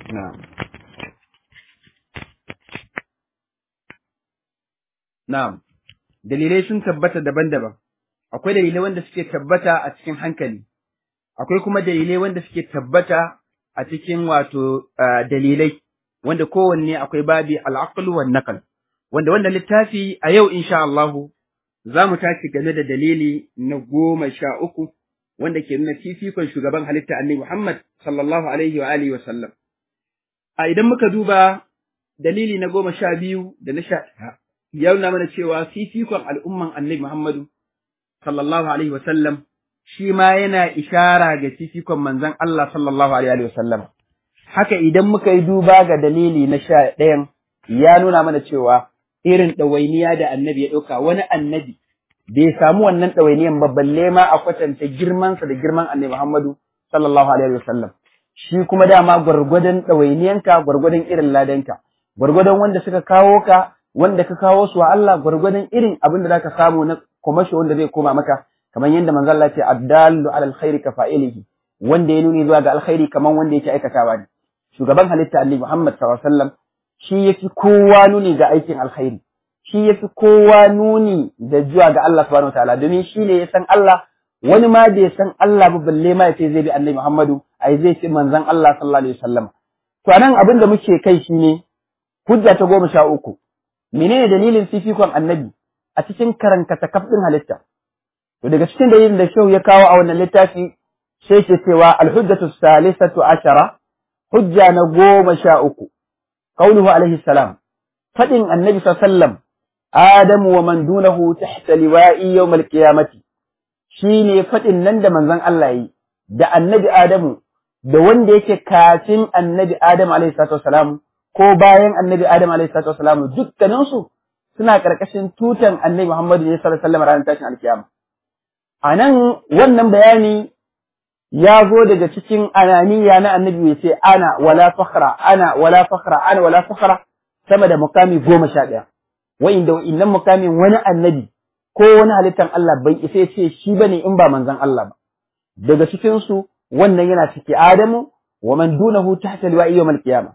na'am na'am dalilai sun tabbata daban-daban akwai dalilai wanda suke tabbata a cikin hankali akwai kuma dalilai wanda suke tabbata a cikin wato dalilai wanda kowanne akwai babi al'aqlu wan naql wanda wanda littafi a yau insha Allah za mu tashi game da dalili na goma sha uku wanda ke nuna fifikon shugaban halitta annabi Muhammad sallallahu alaihi wa alihi wa sallam a idan muka duba dalili na goma sha biyu da na sha ya nuna mana cewa fifikon al'umman annabi Muhammadu sallallahu alaihi wa sallam shi ma yana ishara ga fifikon manzon Allah sallallahu alaihi wa sallam haka idan muka yi duba ga dalili na sha ɗayan ya nuna mana cewa irin ɗawainiya da annabi ya ɗauka wani annabi bai samu wannan ɗawainiyan ba balle ma a kwatanta girmansa da girman annabi Muhammadu sallallahu alaihi wasallam shi kuma dama gwargwadon ɗawainiyanka gwargwadon irin ladanka gwargwadon wanda suka kawo ka wanda ka kawo su wa Allah gwargwadon irin abin da zaka samu na kumashi wanda zai koma maka kamar yadda manzo Allah ce addallu alal khairi ka fa'ilihi wanda ya nuni zuwa ga alkhairi kamar wanda yake aikatawa ne shugaban halitta annabi Muhammad sallallahu alaihi wasallam shi yafi kowa nuni ga aikin alkhairi shi yafi kowa nuni da zuwa ga Allah subhanahu wataala domin shi ne ya san Allah wani ma bai san Allah ba balle ma yace zai bi annabi Muhammadu ai zai ce manzon Allah sallallahu alaihi wasallam to anan abin da muke kai shine hujja ta goma sha uku menene dalilin fifikon annabi a cikin karankata kafin halitta to daga cikin dalilin da shehu ya kawo a wannan littafi sai ke cewa alhujjatu salisatu ashara hujja na goma sha uku قوله عليه السلام فإن النبي صلى الله عليه وسلم آدم ومن دونه تحت لواء يوم القيامة shine faɗin nan da manzon Allah yi da annabi Adamu da wanda yake kafin annabi Adamu alaihi salatu wasalam ko bayan annabi Adamu alaihi salatu wasalam dukkanin su suna karkashin tutan annabi Muhammadu ne sallallahu alaihi wasallam ranar tashin alkiyama anan wannan bayani ya zo daga cikin ananiya na annabi mai ce ana wala fakhra ana wala fakhra ana wala fakhra sama da mukami goma sha ɗaya wa'inda wa'innan mukamin wani annabi ko wani halittan Allah bai isa ce shi bane in ba manzon Allah ba daga cikin su wannan yana ciki Adamu wa man dunahu tahta liwa'i yawm al-qiyamah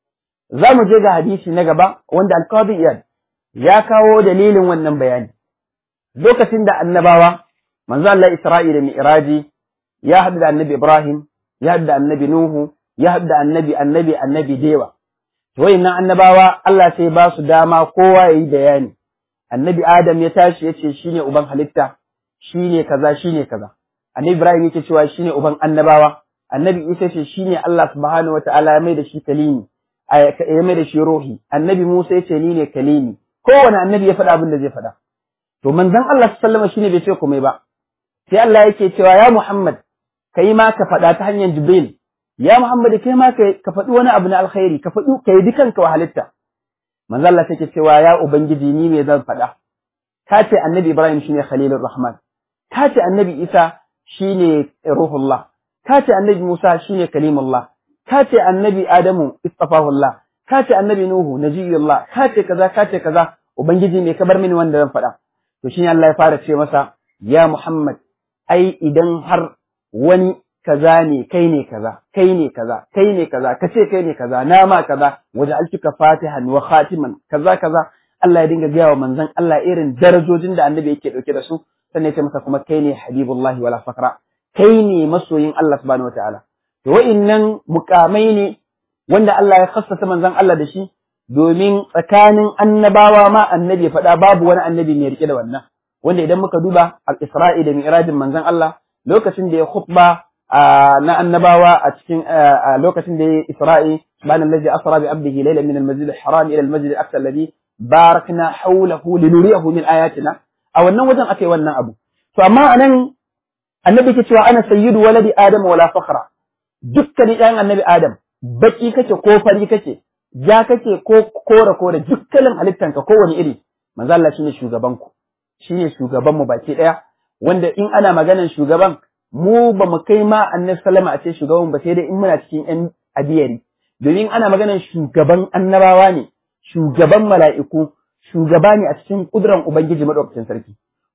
za mu je ga hadisi na gaba wanda al-Qadi Iyad ya kawo dalilin wannan bayani lokacin da annabawa manzo Allah Isra'ila Mi'raji ya haɗu da annabi Ibrahim, ya haɗu da annabi Nuhu, ya haɗu da annabi annabi annabi Dewa. Wayannan annabawa Allah sai ba su dama kowa ya yi bayani. Annabi Adam ya tashi ya ce shi ne uban halitta, shi ne kaza, shi ne kaza. Annabi Ibrahim yake cewa shi ne uban annabawa. Annabi Isa ce shi ne Allah subhanahu wa ta'ala ya mai da shi kalimi, ya mai da shi rohi. Annabi Musa ya ce ni ne kalimi. Kowane annabi ya faɗa abin da zai faɗa. To manzon Allah sallama shi ne bai ce komai ba. Sai Allah yake cewa ya Muhammad kai ma ka faɗa ta hanyar Jibril, ya Muhammad kai ma ka faɗi wani abu na alkhairi, ka faɗi ka yi dukanka wa halitta. Manzo Allah take cewa ya Ubangiji ni me zan faɗa. Ka ce Annabi Ibrahim shine Khalilur Rahman. Ka ce Annabi Isa shine Ruhullah. Ka ce Annabi Musa shine Kalimullah. Ka ce Annabi Adamu istafahullah. Ka ce Annabi Nuhu Najiyullah. Ka ce kaza ka ce kaza Ubangiji me ka bar mini wanda zan faɗa. To shine Allah ya fara ce masa ya Muhammad ai idan har wani kaza ne kai ne kaza kai ne kaza kai ne kaza ka ce kai ne kaza na ma kaza waje altuka fatihan wa khatiman kaza kaza Allah ya dinga gaya wa manzon Allah irin darajojin da annabi yake dauke da su sannan ya ce masa kuma kai ne habibullahi wala fakra kai ne masoyin Allah subhanahu wataala to wa'innan mukamai ne wanda Allah ya khassasa manzon Allah da shi domin tsakanin annabawa ma annabi ya faɗa babu wani annabi mai rike da wannan wanda idan muka duba al-Isra'i da Mi'rajin manzon Allah lokacin da ya khutba na annabawa a cikin lokacin da ya Isra'i subhana allazi asra bi abdihi laylan min al-masjid al-haram ila al-masjid al-aqsa alladhi barakna hawlahu linuriyahu min ayatina a wannan wajen akai wannan abu to amma anan annabi ke cewa ana sayyidu waladi adam wala fakhra dukkan ɗan annabi adam baki kake ko fari kake ja kake ko kore kore dukkanin halittanka kowane iri manzo Allah shine shugaban ku shine shugaban mu baki daya wanda in ana maganan shugaban mu ba mu kai ma annabi sallama a ce shugaban ba sai dai in muna cikin yan abiyari domin ana maganan shugaban annabawa ne shugaban mala'iku shugaba ne a cikin kuduran ubangiji madaukakin sarki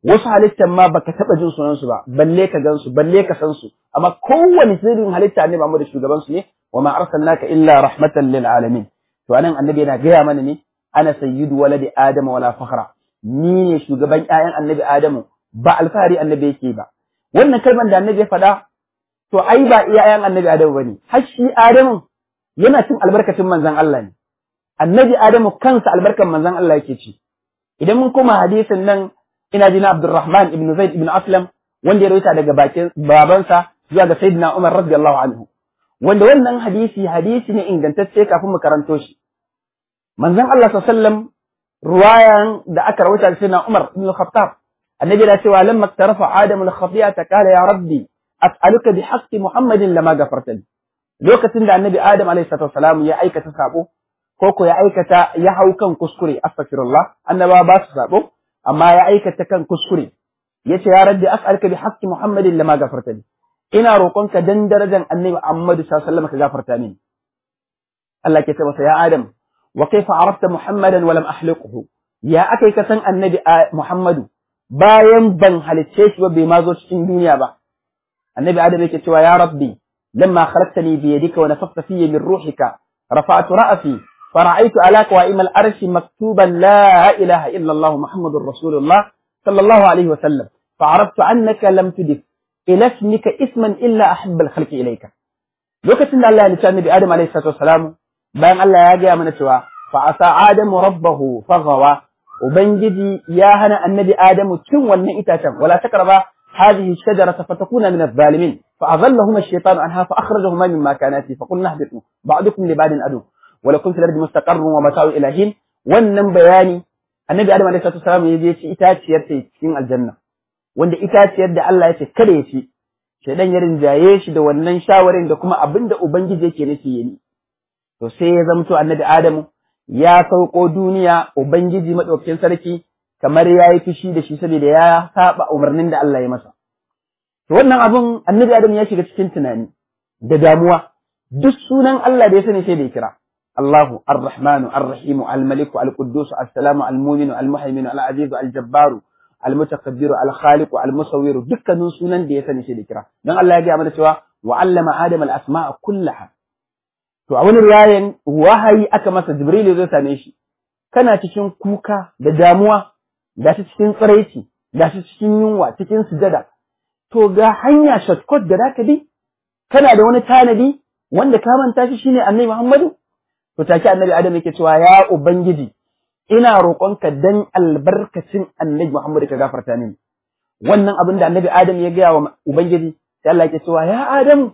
wasu halittan ma baka taba jin sunan su ba balle ka gansu balle ka san su amma kowane sirrin halitta annabi Muhammad shugaban su ne wa ma arsalnaka illa rahmatan lil alamin to anan annabi yana gaya mana ne ana sayyidu waladi adam wala fakhra ni ne shugaban ƴaƴan annabi adamu ba alfahari annabi yake ba wannan kalmar da annabi ya faɗa to ai ba iya ƴaƴan annabi adamu bane har shi adamu yana cin albarkacin manzon Allah ne annabi adamu kansa albarkan manzon Allah yake ci idan mun koma hadisin nan ina ji na Abdurrahman ibn Zaid ibn Aslam wanda ya rawaita daga bakin babansa zuwa ga Sayyidina Umar radiyallahu anhu wanda wannan hadisi hadisi ne ingantacce kafin mu karanto shi manzon Allah sallallahu ruwayan da aka rawaita da Sayyidina Umar ibn Khattab annabi da cewa lamma tarafa Adamu al-khati'ata qala ya rabbi as'aluka bi haqqi Muhammadin lama gafarta li lokacin da annabi Adam alayhi salatu wasalam ya aikata sabo ko ko ya aikata ya hau kan kuskure astaghfirullah annaba ba su sabo amma ya aikata kan kuskure yace ya rabbi as'aluka bi haqqi Muhammadin lama gafarta li ina roƙonka dan darajar annabi Muhammad sallallahu alaihi wasallam ka gafarta mini Allah ke ce masa ya Adam wa kaifa arafta Muhammadan wa lam ahliquhu ya akai ka san annabi Muhammadu bayan ban halicce shi ba bai ma zo cikin duniya ba annabi Adam yake cewa ya rabbi lamma khalaqtani bi yadika wa nafakhta fiyya min ruhika rafa'tu ra'si فرأيت على قوائم الأرش مكتوبا لا إله إلا الله محمد رسول الله صلى الله عليه وسلم فعرفت أنك لم تدف إلى اسمك اسما إلا أحب الخلق إليك lokacin da Allah ya lissafi Nabi Adam alaihi salatu wassalam bayan Allah ya gaya mana cewa fa asa adamu rabbahu faghawa ubangiji ya hana annabi adamu cin wannan itacen wala takraba hadhihi shajarata fatakuna min adh-dhalimin fa adallahuma ash-shaytanu anha fa akhrajahuma mimma kana fi fa qulna ihbitu ba'dukum li ba'din adu wa lakum fil ardi mustaqarrun wa mata'u ila hin wannan bayani annabi adam alaihi salatu wassalam ya je ci itaciyar ta cikin aljanna wanda itaciyar da Allah ya ce kada ya ci shaidan ya rinjaye shi da wannan shawarin da kuma abin da Ubangiji yake nufi ya yi. To sai ya zamto annabi Adamu ya sauko duniya Ubangiji maɗaukakin sarki kamar ya yi fushi da shi saboda ya saba umarnin da Allah ya masa. To wannan abin annabi Adamu ya shiga cikin tunani da damuwa duk sunan Allah da ya sani sai da ya kira. Allahu Ar-Rahmanu Ar-Rahimu Al-Maliku Al-Quddus As-Salamu Al-Muminu Al-Muhaiminu Al-Azizu Al-Jabbaru almutakabbiru alkhaliqu almusawwiru dukkanin sunan da ya sani shi da kira dan Allah ya ga mana cewa wa allama adama alasma'a kullaha to a wani riwayan wahayi aka masa jibril zai same shi kana cikin kuka da damuwa da shi cikin tsiraici da shi cikin yunwa cikin sujada to ga hanya shortcut da zaka bi kana da wani tanadi wanda ka manta shi shine annabi Muhammadu to take annabi Adam yake cewa ya ubangiji ina roƙonka dan albarkacin annabi Muhammad ka gafarta mini wannan abin da annabi Adam ya gaya wa Ubangiji sai Allah ya cewa ya Adam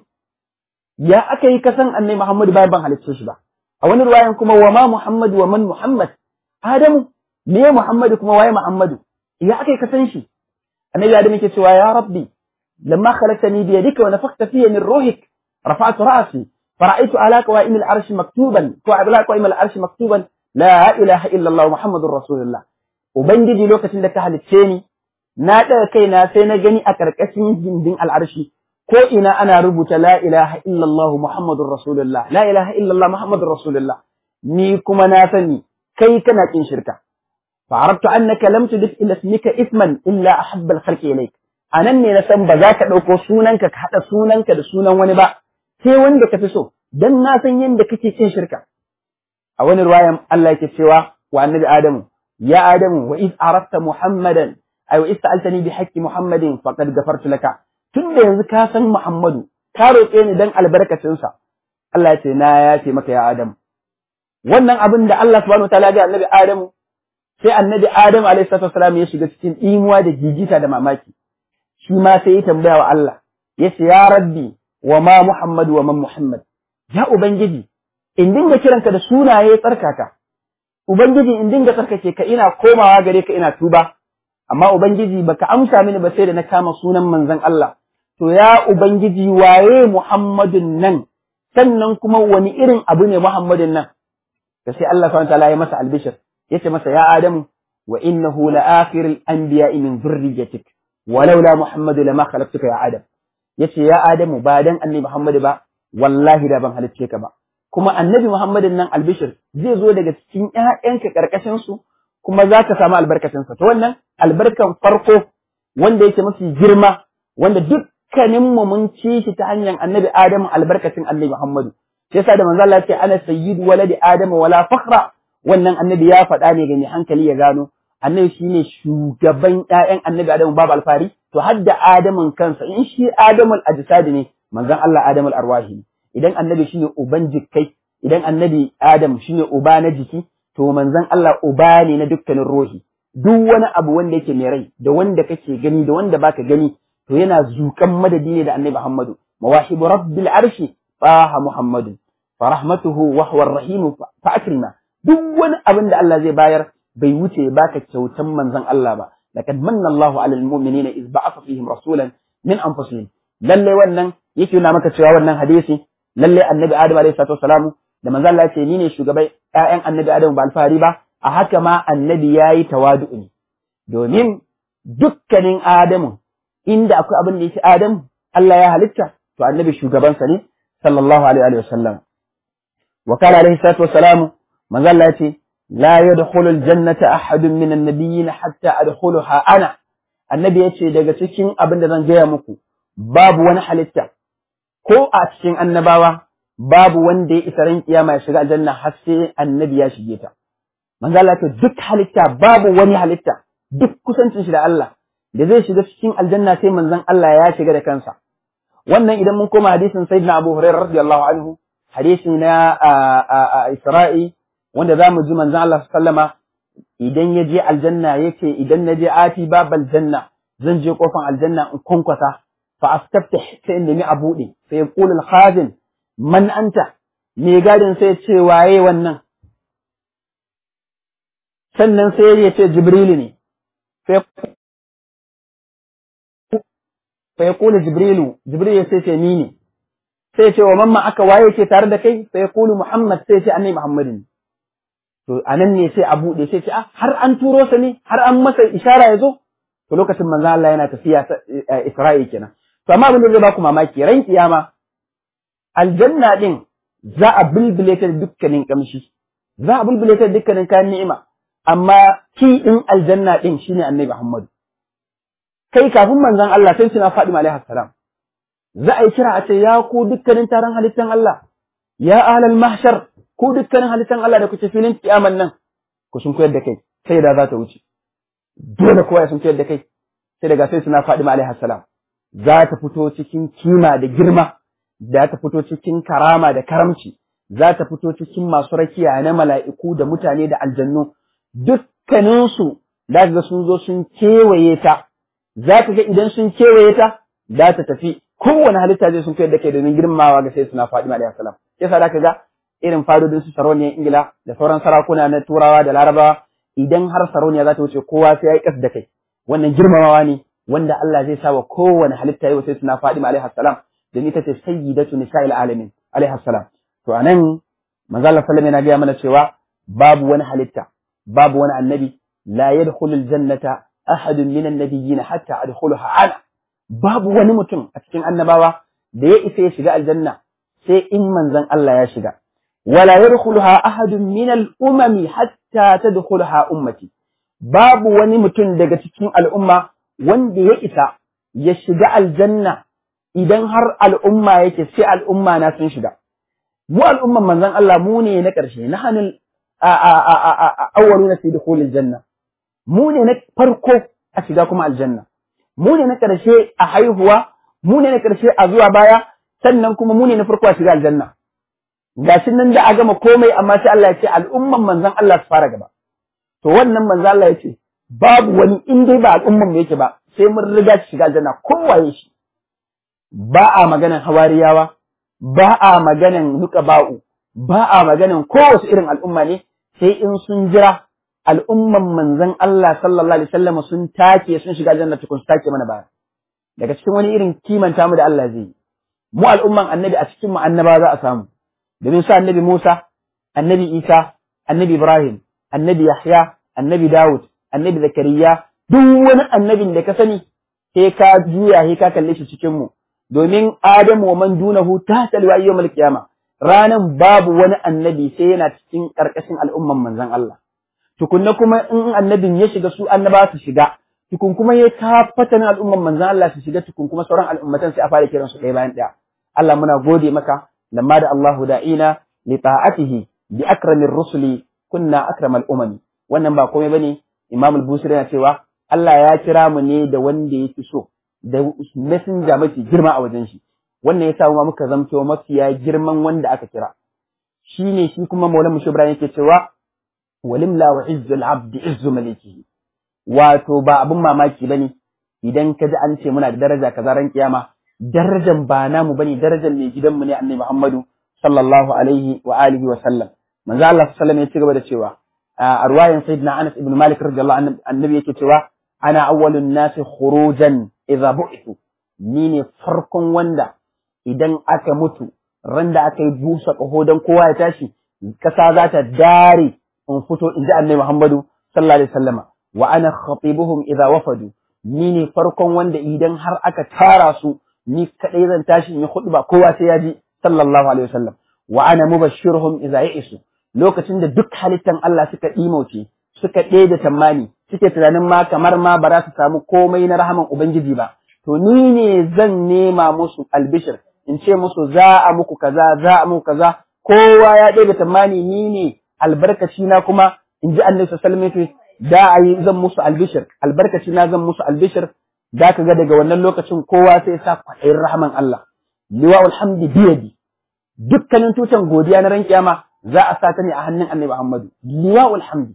ya aka yi kasan annabi Muhammad bayan ban halicce shi ba a wani ruwayan kuma wa ma Muhammad wa man Muhammad Adam me Muhammad kuma waye Muhammad ya aka yi kasan shi annabi Adam yake cewa ya Rabbi lamma khalaqtani bi yadika wa nafakhta fiyya min ruhik rafa'tu ra'si فرأيت على قوائم العرش مكتوبا على قوائم العرش مكتوبا La ilaha illallah Muhammadun Rasulullah. Ubangiji lokacin da ka halicce ni, na ɗaga kaina sai na gani a ƙarƙashin gindin al'arshi, ko ina ana rubuta la ilaha illallah Muhammadun Rasulullah, la ilaha illallah Muhammadun Rasulullah. Ni kuma na sani, kai kana ƙin shirka. Fa'arabtu annaka lam tudif ila ismika isman illa ahabbal khalqi ilayk. Anan ne na san ba za ka ɗauko sunanka ka haɗa sunanka da sunan wani ba, sai wanda ka fi so, don na san yadda kake cin shirka. a wani ruwayan Allah yake cewa wa annabi Adamu ya Adamu wa iz arafta Muhammadan ay wa iz sa'altani bi haqqi Muhammadin faqad ghafartu laka tunda yanzu ka san Muhammadu ka roƙe ni dan albarkacin sa Allah ya ce na yace maka ya Adamu wannan abin da Allah subhanahu wataala ga annabi Adamu sai annabi Adamu alaihi salatu wasalam ya shiga cikin imuwa da jijita da mamaki shi ma sai ya tambaya wa Allah ya ce ya rabbi wa ma Muhammadu wa man Muhammad ya ubangiji in dinga kiranka da sunaye tsarkaka ubangiji in dinga tsarkake ka ina komawa gare ka ina tuba amma ubangiji baka amsa mini ba sai da na kama sunan manzon Allah to ya ubangiji waye Muhammadun nan sannan kuma wani irin abu ne Muhammadun nan da sai Allah subhanahu wataala ya masa albishir yace masa ya Adamu wa innahu la akhirul anbiya'i min dhurriyyatik walaula Muhammadu lama khalaqtuka ya Adam yace ya Adamu ba dan annabi Muhammadu ba wallahi da ban halicce ka ba kuma annabi Muhammadin nan albishir zai zo daga cikin ƴaƴanka ƙarƙashin su kuma za ka samu albarkacin sa to wannan albarkan farko wanda yake mafi girma wanda dukkanin mu mun ci shi ta hanyar annabi Adamu albarkacin annabi Muhammadu sai yasa da manzo Allah ya ce ana sayyidu waladi Adamu wala fakhra wannan annabi ya faɗa ne ga mai hankali ya gano annabi shine shugaban ƴaƴan annabi Adamu babu alfari to har da Adamun kansa in shi Adamul ajsadi ne manzon Allah Adamul arwahi idan annabi shine uban jikkai idan annabi Adam shine uba na jiki to manzon Allah uba ne na dukkanin ruhi duk wani abu wanda yake mai rai da wanda kake gani da wanda baka gani to yana zukan madadi ne da annabi Muhammadu mawahibu rabbil arshi taha Muhammadu fa rahmatuhu wa huwa ar-rahim fa akrima duk wani abin da Allah zai bayar bai wuce baka kyautan manzon Allah ba laqad manna Allahu 'alal mu'minina iz ba'atha fihim rasulan min anfusihim lalle wannan yake nuna maka cewa wannan hadisi lalle annabi Adam alayhi salatu wassalamu da manzon Allah ya ce ni ne shugaban ƴaƴan annabi Adam ba alfahari ba a haka ma annabi yayi tawadu ne domin dukkanin Adamu inda akwai abin da yake Adam Allah ya halitta to annabi shugabansa ne sallallahu alaihi wa sallam wa kana alaihi salatu wassalamu manzon Allah ya ce la yadkhulu aljannata ahadun min an-nabiyyin hatta adkhuluha ana annabi ya ce daga cikin abin da zan gaya muku babu wani halitta ko a cikin annabawa babu wanda ya isa ran kiyama ya shiga aljanna har sai annabi ya shige ta manzo Allah ce duk halitta babu wani halitta duk kusancin shi da Allah da zai shiga cikin aljanna sai manzon Allah ya shiga da kansa wannan idan mun koma hadisin sayyidina Abu Hurairah radiyallahu anhu hadisi na Isra'i wanda zamu ji manzon Allah sallama idan ya je aljanna yace idan na je ati babal janna zan je kofan aljanna in kwankwasa fa astaftah sai in nemi a buɗe sai yaqulu al-khazin man anta me gadin sai ce waye wannan sannan sai ya ce jibrilu ne sai fa yaqulu jibrilu jibrilu sai ce ni ne sai ce wa mamma aka waye ke tare da kai fa yaqulu muhammad sai ce annabi muhammadin to anan ne sai a buɗe sai ce har an turo sa ne har an masa ishara ya zo to lokacin manzo Allah yana tafiya Isra'i kenan to amma abin da zai baku mamaki ran kiyama aljanna din za a bulbule ta dukkanin kamshi za a bulbule ta dukkanin kayan ni'ima amma ki din aljanna din shine annabi Muhammad kai kafin manzon Allah sai suna Fatima alaihi salam za a yi kira a ce ya ku dukkanin taron halittan Allah ya ahlal mahshar ku dukkanin halittan Allah da kuke filin kiyaman nan ku sun koyar da kai sai da za ta wuce dole kowa ya sun koyar da kai sai daga sai suna Fatima alaihi salam za ta fito cikin kima da girma za ta fito cikin karama da karamci za ta fito cikin masu rakiya na mala'iku da mutane da aljannu dukkaninsu da ga sun zo sun kewaye ta za ka ga idan sun kewaye ta za ta tafi kowane halitta zai sun koyar da kai domin girmamawa ga sai suna Fatima alaihi salam yasa da ka ga irin fadodin su sarauniyar Ingila da sauran sarakuna na Turawa da Larabawa idan har sarauniya za ta wuce kowa sai ya yi kas da kai wannan girmamawa ne wanda Allah zai sa wa kowane halitta yau sai suna Fatima alaihi salam domin ita ce sayyidatu nisa'il alamin alaihi salam to anan manzo Allah sallallahu yana gaya mana cewa babu wani halitta babu wani annabi la yadkhulul jannata ahadun minan nabiyyin hatta adkhuluha ana babu wani mutum a cikin annabawa da ya isa ya shiga aljanna sai in manzon Allah ya shiga wala yadkhuluha ahadun minal umami hatta tadkhulaha ummati babu wani mutum daga cikin al'umma wanda ya isa ya shiga aljanna idan har al'umma yake sai al'umma na sun shiga mu al'umman manzon Allah mu ne na ƙarshe na hannun awwalu na fi dukhulil janna mu ne na farko a shiga kuma aljanna mu ne na ƙarshe a haihuwa mu ne na ƙarshe a zuwa baya sannan kuma mu ne na farko a shiga aljanna gashi nan da a gama komai amma sai Allah ya ce al'umman manzon Allah su fara gaba to wannan manzon Allah ya ce babu wani in dai ba al'umman mu yake ba sai mun riga shiga aljanna kowaye shi ba a maganan hawariyawa ba a maganan nuqaba'u ba a maganan kowace irin al'umma ne sai in sun jira al'umman manzon Allah sallallahu alaihi wasallam sun take sun shiga aljanna tukun su take mana baya daga cikin wani irin kimanta mu da Allah zai yi mu al'umman annabi a cikin mu annaba za a samu domin sa annabi Musa annabi Isa annabi Ibrahim annabi Yahya annabi Dawud annabi Zakariya duk wani annabin da ka sani sai ka juya sai ka kalle shi cikin mu domin Adamu wa man dunahu ta talwa yawmal qiyama ranan babu wani annabi sai yana cikin karkashin al'umman manzon Allah tukunna kuma in annabin ya shiga su annaba su shiga tukun kuma ya kafata na al'umman manzan Allah su shiga tukun kuma sauran al'ummatan sai a fara kiran su ɗaya bayan ɗaya Allah muna gode maka lamma da Allahu da'ina li ta'atihi bi akramir rusuli kunna akramal umami wannan ba komai bane Imam al-Busiri yana cewa Allah ya kira mu ne da wanda yake so da messenger mafi girma a wajen shi wannan yasa mu muka zamto mafiya girman wanda aka kira shine shi kuma Maulana Mushi Ibrahim yake cewa walimla wa izzul abdi izzu malikihi wato ba abin mamaki bane idan ka ji an ce muna da daraja kaza ran kiyama darajan ba namu bane darajan mai gidanmu ne annabi Muhammadu sallallahu alaihi wa alihi wa sallam manzo Allah sallallahu alaihi ya ci gaba da cewa a ruwayan sayyidina Anas ibn Malik radiyallahu anhu annabi yake cewa ana awwalun nasi khurujan idza bu'ithu ni ne farkon wanda idan aka mutu ran da aka yi busa ƙaho don kowa ya tashi kasa za ta dare in fito in ji annabi Muhammadu sallallahu alaihi wasallama wa ana khatibuhum idza wafadu ni ne farkon wanda idan har aka tara su ni kadai zan tashi in yi khutba kowa sai ya ji sallallahu alaihi wasallam wa ana mubashshiruhum idza ya'isu lokacin da duk halittan Allah suka dimauce suka ɗebe tammani suke tunanin ma kamar ma ba za su samu komai na rahaman ubangiji ba to ni ne zan nema musu albishir in ce musu za a muku kaza za a muku kaza kowa ya ɗebe tammani ni ne albarkaci na kuma in ji annabi sallallahu alaihi da a yi zan musu albishir albarkaci na zan musu albishir da ka ga daga wannan lokacin kowa sai sa kwaɗayin rahman Allah liwa alhamdi biyadi dukkanin tutan godiya na ran kiyama za a sa ta ne a hannun annabi Muhammadu liwa alhamdi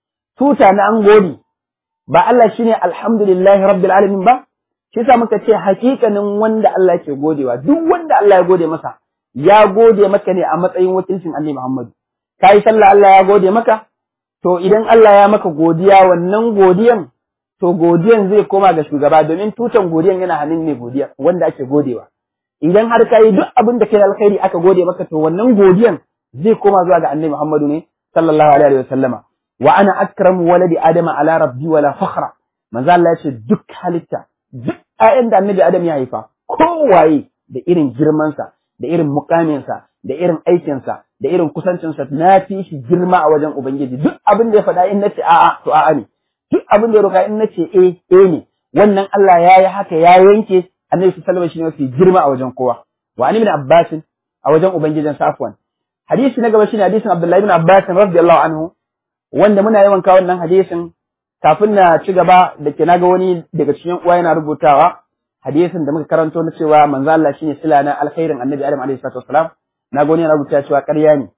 tuta na an gode ba Allah shine alhamdulillahi rabbil alamin ba shi yasa muka ce hakikanin wanda Allah ke godewa duk wanda Allah ya gode masa ya gode maka ne a matsayin wakilcin annabi Muhammadu kai sallah Allah ya gode maka to idan Allah ya maka godiya wannan godiyan to godiyan zai koma ga shugaba domin tutan godiyan yana hannun mai godiya wanda ake godewa idan har ka yi duk abin da kai da alkhairi aka gode maka to wannan godiyan zai koma zuwa ga annabi Muhammadu ne sallallahu alaihi wa sallama wa ana akramu waladi adama ala rabbi wala fakhra manzo Allah ya ce duk halitta duk ƴaƴan da annabi adam ya haifa kowaye da irin girmansa da irin mukaminsa da irin aikinsa da irin kusancinsa na fi shi girma a wajen ubangiji duk abin da ya faɗa in nace a'a to a'a ne duk abin da ya roƙa in nace eh eh ne wannan Allah ya yi haka ya yanke annabi sallallahu alaihi wasallam shi ne mafi girma a wajen kowa wa an ibn abbas a wajen ubangijin safwan hadisi na gaba shine hadisin abdullahi ibn abbas radiyallahu anhu wanda muna yawan kawo wannan hadisin kafin na ci gaba da ke naga wani daga cikin uwa yana rubutawa hadisin da muka karanto na cewa manzo Allah shine sila na alkhairin annabi Adam alaihi salatu wassalam naga wani yana rubuta cewa ƙarya ne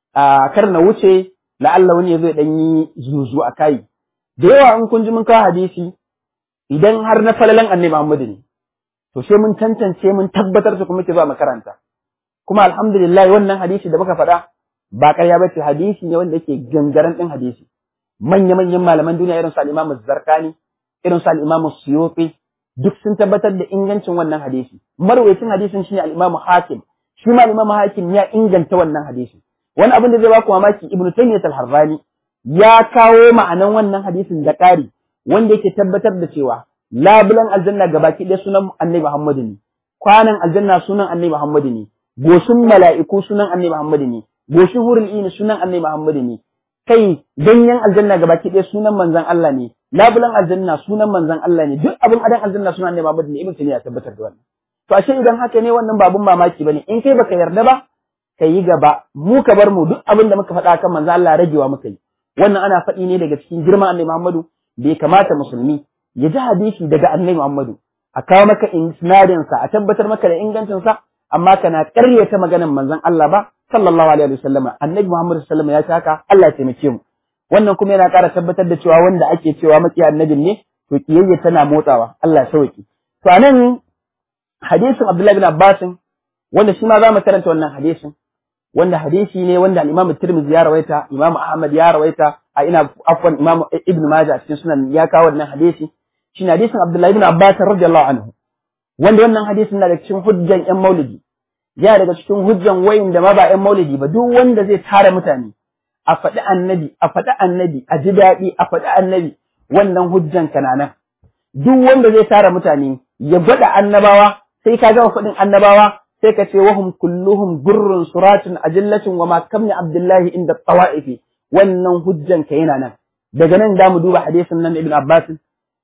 a kar na wuce la'alla wani ya zo ya dan yi zuzu a kai da yawa in kun ji mun kawo hadisi idan har na falalan annabi Muhammad ne to sai mun tantance mun tabbatar su kuma ke zuwa makaranta kuma alhamdulillah wannan hadisi da muka faɗa ba ƙarya ba ce hadisi ne wanda yake gangaren ɗin hadisi manya-manyan malaman duniya irin su al-Imam Zarkani irin su al-Imam Suyuti duk sun tabbatar da ingancin wannan hadisi marwayacin hadisin shine al-Imam Hakim shi ma al-Imam Hakim ya inganta wannan hadisi wani abin da zai baku mamaki Ibn Taymiyyah al-Harrani ya kawo ma'anan wannan hadisin da ƙari wanda yake tabbatar da cewa labulan aljanna gabaki ɗaya sunan Annabi Muhammad ne kwanan aljanna sunan Annabi Muhammad ne goshin mala'iku sunan Annabi Muhammad ne goshin hurul ini sunan Annabi Muhammad ne kai ganyen aljanna gabaki ɗaya sunan manzon Allah ne labulan aljanna sunan manzon Allah ne duk abin adan aljanna sunan Annabi Muhammad ne ibn Taymiyyah tabbatar da wannan to ashe idan haka ne wannan babun mamaki bane in kai baka yarda ba ka yi gaba mu ka bar mu duk abin da muka faɗa kan manzon Allah ragewa muka yi wannan ana faɗi ne daga cikin girman Annabi Muhammadu bai kamata musulmi ya ji hadisi daga Annabi Muhammadu a kawo maka isnadin sa a tabbatar maka da ingancin sa amma kana ƙaryata maganar manzon Allah ba sallallahu alaihi wasallama annabi Muhammad sallallahu alaihi ya haka Allah ya taimake mu wannan kuma yana ƙara tabbatar da cewa wanda ake cewa maki annabin ne to kiyayya tana motsawa Allah ya sauke to anan hadisin Abdullahi bin Abbas wanda shi ma za mu karanta wannan hadisin wanda hadisi ne wanda al-Imam Tirmidhi ya rawaita Imam Ahmad ya rawaita a ina afwan Imam Ibn Majah a cikin sunan ya kawo wannan hadisi shine hadisin Abdullahi bin Abbas radiyallahu anhu wanda wannan hadisin na da cikin hujjan ƴan maulidi ya daga cikin hujjan wayin da ma ba ƴan maulidi ba duk wanda zai tara mutane a faɗi annabi a faɗi annabi a ji daɗi a faɗi annabi wannan hujjan kananan duk wanda zai tara mutane ya gwada annabawa sai ka gama faɗin annabawa sai ka ce wahum kulluhum gurrun suratun ajillatin wa ma kamni abdullahi inda tsawa'ifi wannan hujjan ka yana nan daga nan da mu duba hadisin nan ibn abbas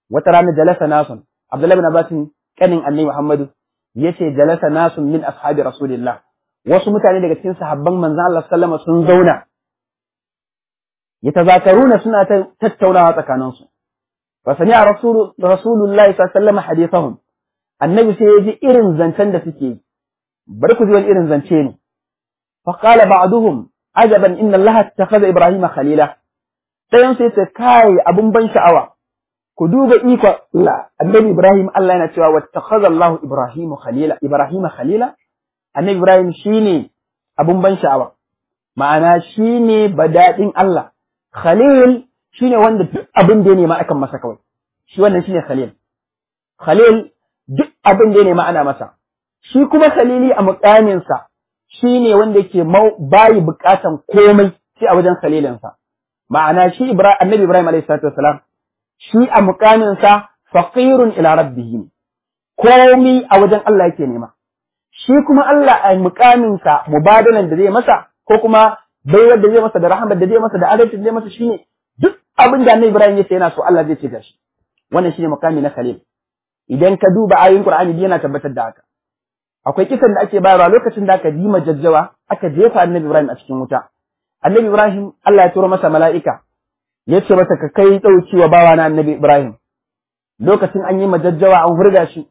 wata rana jalasa nasun Abdullahi bin Abbas kanin Annabi Muhammadu yace jalasa nasun min ashabi Rasulillah wasu mutane daga cikin sahabban manzon Allah sallama sun zauna yatazakaruna suna tattaunawa tsakaninsu fa sami'a rasul rasulullahi sallallahu alaihi wasallam hadithahum annabi sai ya ji irin zancen da suke yi bari ku ji wani irin zance ne fa qala ba'duhum ajaban inna allaha ittakhadha ibrahima khalila dayan sai ce kai abun ban sha'awa ku duba iko Allah annabi ibrahim Allah yana cewa wattakhadha allahu ibrahima khalila ibrahima khalila annabi ibrahim shine abun ban sha'awa ma'ana shine badadin Allah khalil shine wanda duk abin da ya nema akan masa kawai shi wannan shine khalil khalil duk abin da ya nema ana masa shi kuma khalili a mukaminsa shi ne wanda yake bayi bukatan komai sai a wajen khalilinsa ma'ana shi annabi ibrahim alayhi salatu wasalam shi a mukaminsa faqirun ila rabbih komai a wajen Allah yake nema shi kuma Allah a mukaminsa mubadalan da zai masa ko kuma baiwar da zai masa da rahmar da zai masa da adalci da zai masa shine duk abin da annabi ibrahim yace yana so Allah zai ce gashi wannan shine mukami na khalil idan ka duba ayoyin Qur'ani yana tabbatar da haka akwai kisan da ake bayarwa lokacin da aka dima jajjawa aka jefa Annabi Ibrahim a cikin wuta Annabi Ibrahim Allah ya turo masa mala'ika ya ce masa ka kai dauki wa bawa na Annabi Ibrahim lokacin an yi majajjawa an hurga shi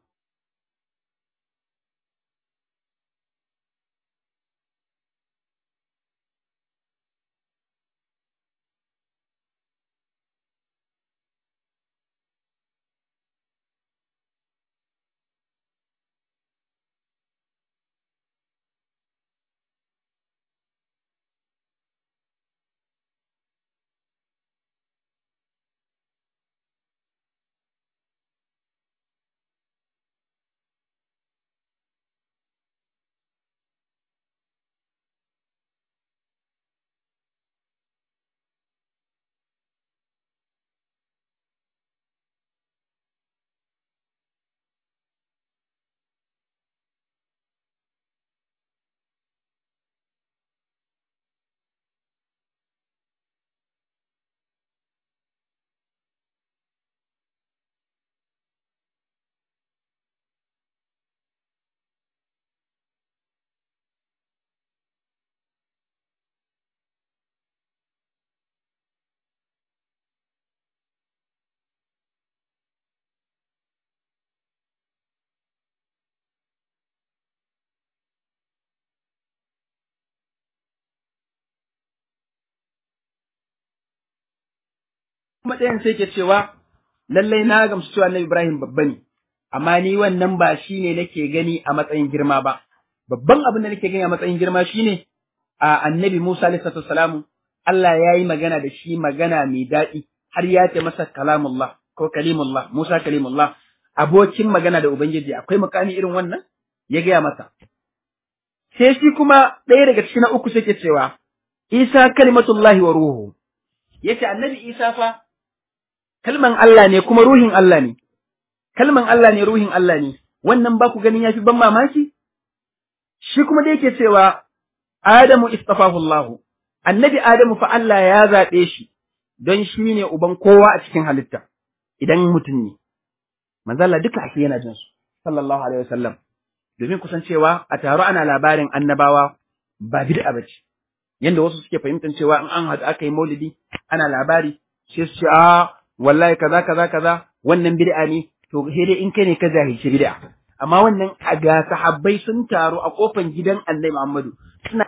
kuma ɗayan sai ke cewa lallai na gamsu cewa Annabi Ibrahim babba ne amma ni wannan ba shi ne nake gani a matsayin girma ba babban abin da nake gani a matsayin girma shine a Annabi Musa alaihi salamu Allah ya yi magana da shi magana mai daɗi har ya ce masa kalamullah ko kalimullah Musa kalimullah abokin magana da Ubangiji akwai mukami irin wannan ya gaya masa sai shi kuma ɗaya daga cikin na uku sai ke cewa Isa kalimatullahi wa ruhu yace Annabi Isa fa kalman Allah ne kuma ruhin Allah ne, kalman Allah ne ruhin Allah ne, wannan ba ku ganin ya fi ban mamaki? Shi kuma da yake cewa Adamu istafahullahu, annabi Adamu fa Allah ya zaɓe shi don shi ne uban kowa a cikin halitta, idan mutum ne. Manzala duka ake yana jinsu, sallallahu Alaihi wasallam, domin kusan cewa a taro ana labarin annabawa ba bid'a ba ce, yadda wasu suke fahimtar cewa in an haɗu aka yi maulidi ana labari, sai su ce a wallahi kaza kaza kaza wannan bid'a ne to sai dai in kai ne ka zahirci bid'a amma wannan a ga sahabbai sun taru a kofan gidan Annabi Muhammadu suna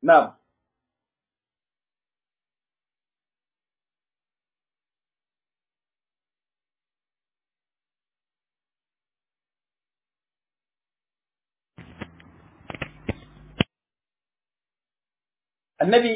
na'am annabi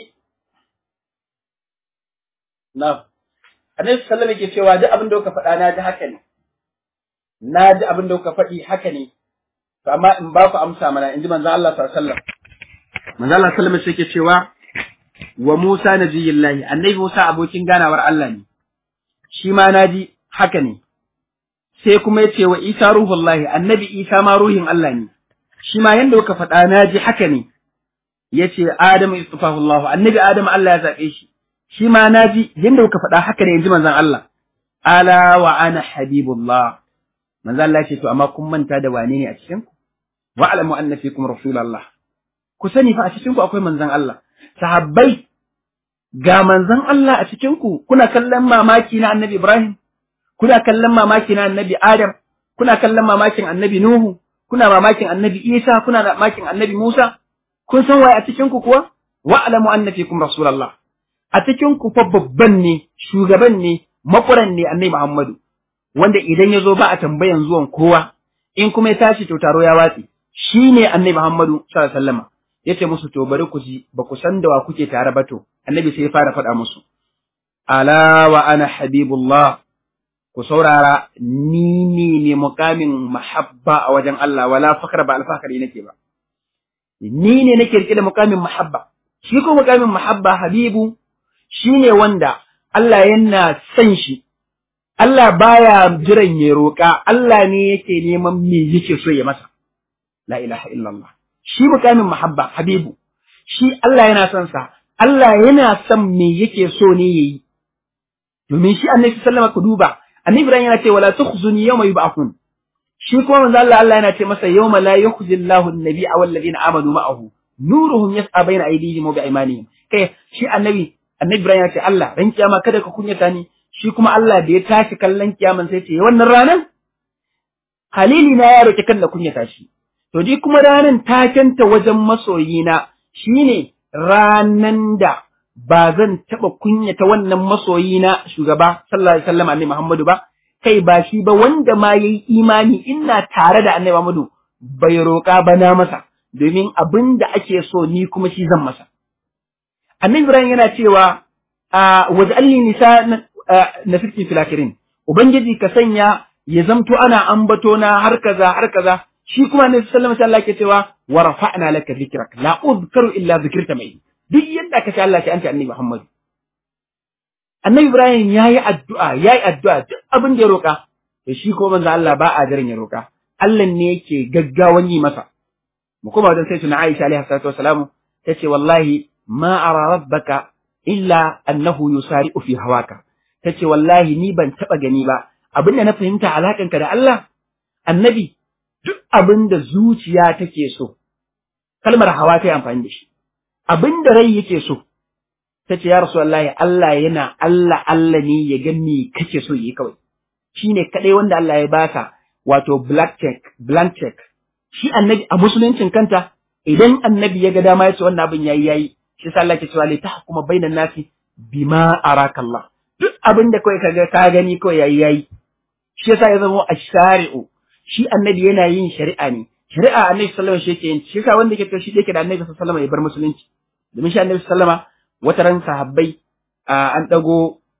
na'am annabi sallallahu alaihi yake cewa duk abin da kuka faɗa na ji haka ne na ji abin da kuka faɗi haka ne to amma in ba ku amsa mana in ji manzo Allah sallallahu alaihi wasallam manzo Allah sallallahu alaihi wasallam yake cewa wa Musa nabiyillahi annabi Musa abokin ganawar Allah ne shi ma naji haka ne sai kuma ya ce wa Isa ruhullahi annabi Isa ma ruhin Allah ne shi ma yanda kuka faɗa naji haka ne ya ce Adamu istafahu Allah annabi Adamu Allah ya zaɓe shi shi ma naji yanda kuka faɗa haka ne in ji manzon Allah ala wa ana habibullah manzo Allah ya ce to amma kun manta da wane ne a cikin ku wa alamu anna fikum rasulullah ku sani fa a cikin ku akwai manzon Allah sahabbai ga manzon Allah a cikin ku kuna kallon mamaki na annabi Ibrahim kuna kallon mamaki na annabi Adam kuna kallon mamakin annabi Nuhu kuna mamakin annabi Isa kuna mamakin annabi Musa kun san waye a cikin ku kuwa wa alamu anna fikum rasulullah a cikin ku fa babban ne shugaban ne makuran ne annabi Muhammadu wanda idan ya zo ba a tambayan zuwan kowa in kuma ya tashi to taro ya watsi shi ne annabi Muhammadu sallallahu alaihi wasallam yace musu to bari ku ji ba ku san da wa kuke tare ba to annabi sai ya fara faɗa musu ala wa ana habibullah ku saurara ni ne ne mukamin mahabba a wajen Allah wala fakar ba alfakari nake ba ni ne nake rike da mukamin mahabba shi ko mukamin mahabba habibu shine wanda Allah yana son shi Allah baya jiran ya roƙa, Allah ne yake neman me yake so ya masa. La ilaha illallah. Shi mukamin mahabba, Habibu, shi Allah yana son sa, Allah yana son me yake so ne ya yi. Domin shi annabi sallama ku duba, annabi Ibrahim yana ce wala tukhzuni yawma yub'athun. Shi kuma manzo Allah Allah yana ce masa yawma la yukhzi Allahu an-nabiyya wal ladina amanu ma'ahu. Nuruhum yas'a bayna aydihim wa bi'aymanihim. Kai shi annabi annabi Ibrahim ya ce Allah ran kiyama kada ka kunyata ni shi kuma Allah da ya tashi kallon kiyaman sai ce wannan ranan halili na ya roki kan da kunyata shi to ji kuma ranan takenta wajen masoyina shine ranan da ba zan taba kunyata wannan masoyina shugaba sallallahu alaihi wasallam annabi Muhammadu ba kai ba shi ba wanda ma yayi imani ina tare da annabi Muhammadu bai roka ba na masa domin abin da ake so ni kuma shi zan masa annabi Ibrahim yana cewa waj'alni nisa na sirkin filakirin ubangiji ka sanya ya zamto ana ambato na har kaza har kaza shi kuma ne sallama sai Allah ke cewa wa rafa'na laka dhikrak la udhkaru illa dhikrta mai duk yadda ka ce Allah ke anta annabi Muhammad annabi Ibrahim yayi addu'a yayi addu'a duk abin da ya roka to shi ko manzo Allah ba a jiran ya roka Allah ne yake gaggawan yi masa mu kuma wajen sai tuna Aisha alaiha salatu wassalamu tace wallahi ma ara rabbaka illa annahu yusari'u fi hawaka ta ce wallahi ni ban taɓa gani ba abin da na fahimta alaƙanka da Allah annabi duk abin da zuciya take so kalmar hawa ta yi amfani da shi abin da rai yake so ta ce ya rasu wallahi Allah yana Allah Allah ne ya ga me kake so yi kawai shi ne kaɗai wanda Allah ya baka wato black check blank check shi annabi a musuluncin kanta idan annabi ya ga dama ya ce wannan abin yayi yayi shi sa Allah ke cewa li tahkuma bainan nasi bima araka Allah duk abin da kawai kaga ka gani kawai yayi yayi shi yasa ya zama ash-shari'u shi annabi yana yin shari'a ne shari'a annabi sallallahu alaihi wasallam shi yake yin shi yasa wanda yake shi yake da annabi sallallahu alaihi wasallam ya bar musulunci domin shi annabi sallallahu alaihi wasallam wata ran sahabbai an dago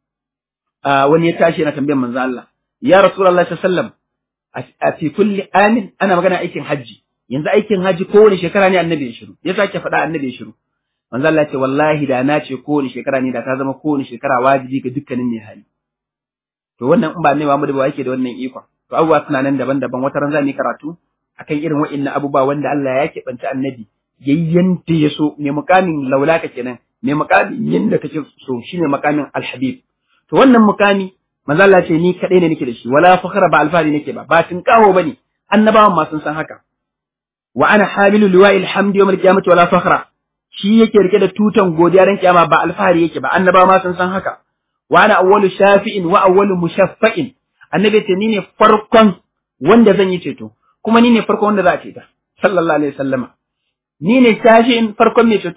wani ya tashi yana tambayar manzo Allah ya rasulullahi sallallahu alaihi wasallam a fi kulli amin ana magana aikin haji yanzu aikin haji kowane shekara ne annabi ya shiru ya sake faɗa annabi ya shiru manzo Allah ce wallahi da na ce kowane shekara ne da ta zama kowane shekara wajibi ga dukkanin mai hali to wannan in ba ne Muhammadu ba yake da wannan ikon to abubuwa suna nan daban-daban wata ran za mu karatu akan irin wa'annan abubuwa wanda Allah ya keɓanta annabi yayyanta ya so mai mukamin laulaka kenan mai mukamin yanda kake so shine mukamin alhabib to wannan mukami manzo Allah ce ni kadai ne nake da shi wala fakhra ba alfari nake ba ba tin kawo bane annabawan ma sun san haka wa ana hamilu liwa'il hamdi yawm al-qiyamati wala fakhra shi yake rike da tutan godiya ran kiyama ba alfahari yake ba annabawa ma sun san haka wa ana awwalu shafi'in wa awwalu mushaffa'in annabi ce ni ne farkon wanda zan yi ceto kuma ni ne farkon wanda za a ceta sallallahu alaihi wasallama ni ne shafi'in farkon mai ceto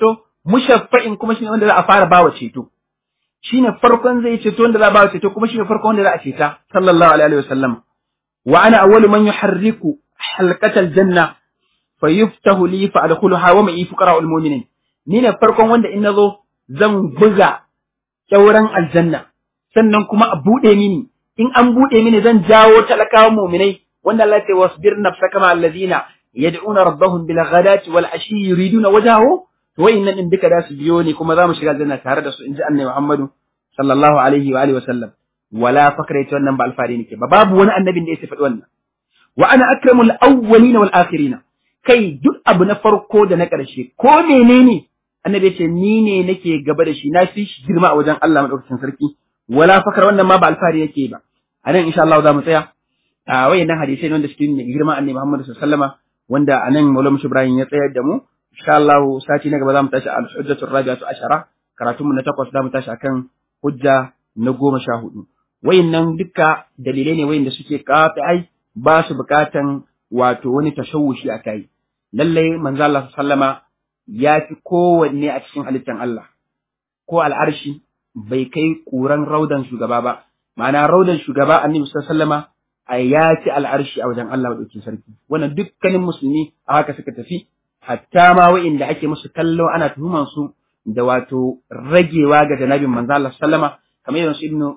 mushaffa'in kuma shine wanda za a fara bawa ceto shine farkon zai ceto wanda za a bawa ceto kuma shine farkon wanda za a ceta sallallahu alaihi wasallam wa ana awwalu man yuharriku halqatal janna fayuftahu li fa adkhuluha wa ma'i fuqara'ul mu'minin ni ne farkon wanda in nazo zan buga kyauran aljanna sannan kuma a bude mini in an bude mini zan jawo talakawan mu'minai wanda Allah ya ce wasbir nafsaka ma allazina yad'una rabbahum bil ghadati wal ashi yuriduna wajhahu to wayannan din duka da su biyo ni kuma za mu shiga aljanna tare da su inji annabi Muhammadu sallallahu alaihi wa alihi wa sallam wala fakra ita wannan ba alfari nake ba babu wani annabin da ya faɗi wannan wa ana akramul awwalina wal akhirina kai duk abu na farko da na ƙarshe ko menene annabi ce ni ne nake gaba da shi na fi shi girma a wajen Allah madaukakin sarki wala fakar wannan ma ba alfahari yake ba a nan insha Allah za mu tsaya a wayannan hadisai wanda suke nuna girma annabi Muhammad sallallahu alaihi wasallama wanda a nan Maulana Ibrahim ya tsayar da mu insha Allah sati na gaba za mu tashi al-hujjatur rabi'atu ashara karatunmu na takwas za mu tashi akan hujja na goma sha hudu wayannan duka dalilai ne wayanda suke ai ba su bukatan wato wani tashawushi a kai lallai manzo Allah sallama ya fi kowanne a cikin halittan Allah ko al'arshi bai kai ƙuran raudan shugaba ba ma'ana raudan shugaba annabi sallama a ya ci al'arshi a wajen Allah madaukakin sarki wannan dukkanin musulmi a haka suka tafi hatta ma wa'inda ake musu kallo ana tuhuman su da wato ragewa ga janabin manzo Allah sallama kamar yanzu ibnu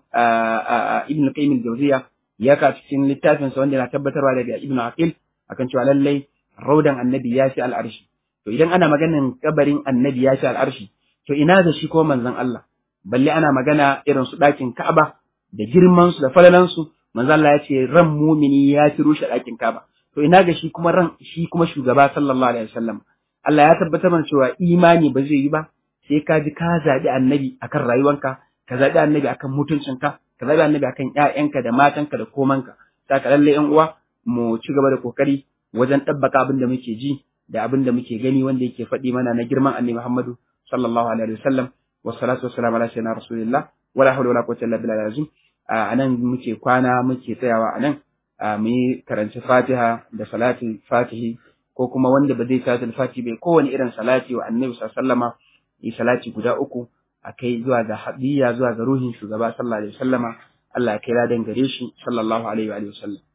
ibnu qayyim al-jawziya ya ka cikin littafin sa wanda yana tabbatarwa daga ibnu aqil akan cewa lallai raudan annabi ya ci al'arshi to idan ana maganin kabarin annabi ya ci al'arshi to ina da shi ko manzon Allah balle ana magana irin su ɗakin Ka'aba da girman su da falalan su manzon Allah ya ce ran mumini ya ci rushe ɗakin Ka'aba to ina ga shi kuma ran shi kuma shugaba sallallahu alaihi wasallam Allah ya tabbatar mana cewa imani ba zai yi ba sai ka ji ka zaɓi annabi akan rayuwanka ka zaɓi annabi akan mutuncinka ka zaɓi annabi akan ƴaƴanka da matanka da komanka saka lalle ƴan uwa mu ci gaba da kokari wajen ɗabbaka abin da muke ji da abin da muke gani wanda yake faɗi mana na girman annabi Muhammadu sallallahu alaihi wasallam wa salatu wassalamu ala sayyidina rasulillah wala hawla wala quwwata illa billahi azim anan muke kwana muke tsayawa anan mu yi karanci Fatiha da salati Fatihi ko kuma wanda ba zai salati Fatihi bai kowane irin salati wa annabi sallallahu alaihi wasallama yi salati guda uku akai zuwa ga hadiya zuwa ga ruhin shugaba sallallahu alaihi wasallama Allah ya kai ladan gare shi sallallahu alaihi wa sallam